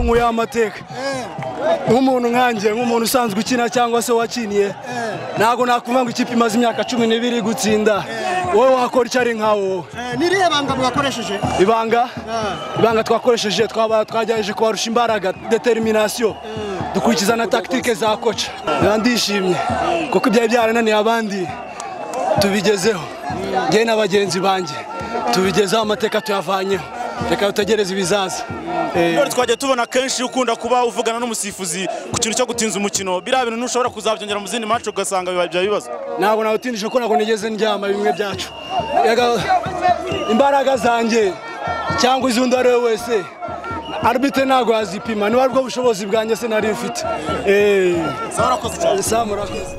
nkuyeho amateka nk'umuntu nkanjye nk'umuntu usanzwe ukina cyangwa se wakiniye ntabwo nakumva ngo ikipe imaze imyaka cumi n'ibiri gutsinda wowe wakora icyo ari nka wowe n'iriya banga mwakoresheje ibanga ibanga twakoresheje twaba twagerageje kubarusha imbaraga determination dukurikiza na tactique za koca Biba ndishimye kuko ibyari byarananiye abandi tubigezeho njye na bagenzi banjye tubigezeho amateka tuyavanyeho reka dutegereze ibizaza Eh, Ndoli twajya tubona kenshi ukunda kuba uvugana n'umusifuzi ku kintu cyo gutinza umukino biriya bintu ntushobora kuzabyongera mu zindi match ugasanga biba ibyo bibazo ntabwo nawutindije kuko ntabwo nigeze ndyama bimwe byacu Yaga- imbaraga zanjye cyangwa iz'undi uwo ari we wese arbite ntabwo yazipima niba ari bwo bushobozi bwanjye se nari mfite Eh, zarakoze cyane Sam, urakoze